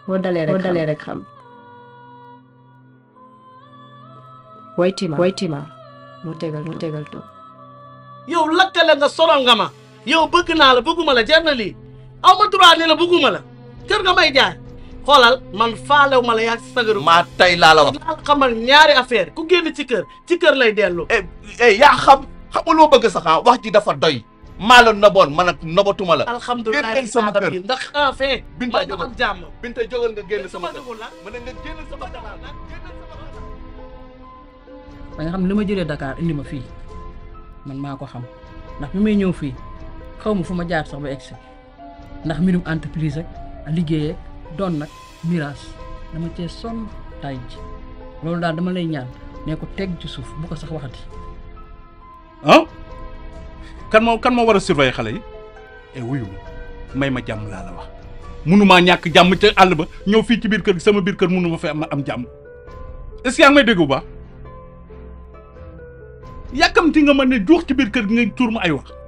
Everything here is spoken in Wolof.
boo dalee rek boo dalee rek xam woytima woytima mu tegal mu tegal to yow lakkale nga sonal nga ma yow bëgg naa la bëgguma la jar na lii aw ma droit ni la bëgguma la kër nga may jaay xoolal man faalew ma la yaa ci sagaru maa tey laa la wax naa xamal ñaari affaire ku génn ci kër ci kër lay dellu eh eh yaa xam xamuloo bëgg sax ah wax ji dafa doy maa la noboon man ak nobatuma la alhamdulilah génneel sama kër bi ndax enfin Binta ma ñu jógal am jàmm Binta jógal nga génn sama kër dugul la ma ne nga génn sama kër ba nga xam ne li ma jëlee Dakar indi ma fii man maa ko xam ndax bi may ñëw fii xaw ma fu ma jaar sax ba egsi ndax mbirum entreprise ak liggéeyee doon nag mirage dama cee sonn tay ji loolu daal dama lay ñaan ne ko teg ci suuf bu ko sax waxati ah kan moo kan moo war a surveiller xale yi e wuyu ma may ma jàmm laa la wax munumaa ñàkk jàmm ca àll ba ñëw fii ci biir kër gi sama biir kër munu ma fa am am jàmm est-ce que yaa ngi may dégg bu baax yàkkamti nga ma ne juux ci biir kër gi nga tuur ma ay wax